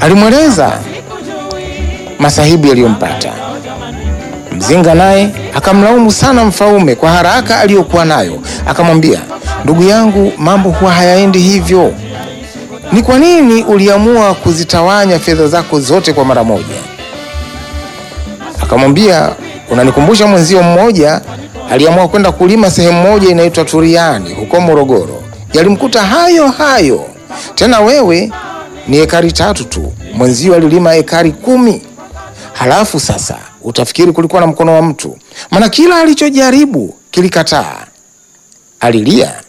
alimweleza masahibu yaliyompata. Mzinga naye akamlaumu sana Mfaume kwa haraka aliyokuwa nayo, akamwambia, ndugu yangu, mambo huwa hayaendi hivyo. Ni kwa nini uliamua kuzitawanya fedha zako zote kwa mara moja? Akamwambia, unanikumbusha mwenzio mmoja aliamua kwenda kulima sehemu moja inaitwa Turiani huko Morogoro. Yalimkuta hayo hayo. Tena wewe ni ekari tatu tu, mwenzio alilima ekari kumi. Halafu sasa utafikiri kulikuwa na mkono wa mtu, maana kila alichojaribu kilikataa. Alilia